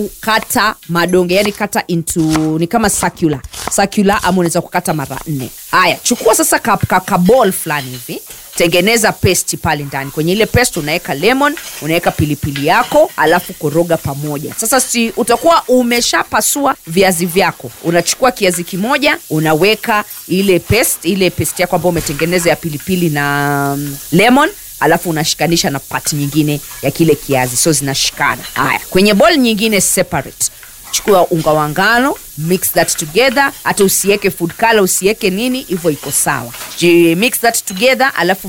kata madonge yani kata into ni kama circular circular ama unaweza kukata mara nne haya chukua sasa ka, ka, ka ball fulani hivi tengeneza pesti pale ndani kwenye ile pesti unaweka lemon unaweka pilipili yako alafu koroga pamoja sasa si utakuwa umeshapasua viazi vyako unachukua kiazi kimoja unaweka ile pest ile pesti yako ambayo umetengeneza ya pilipili na um, lemon alafu unashikanisha na pat nyingine ya kile kiazi so zinashikana haya kwenye bol nyingine separate chukua unga wa ngano mix that together hata usiweke food color usiweke nini hivyo iko sawa Ji- mix that together alafu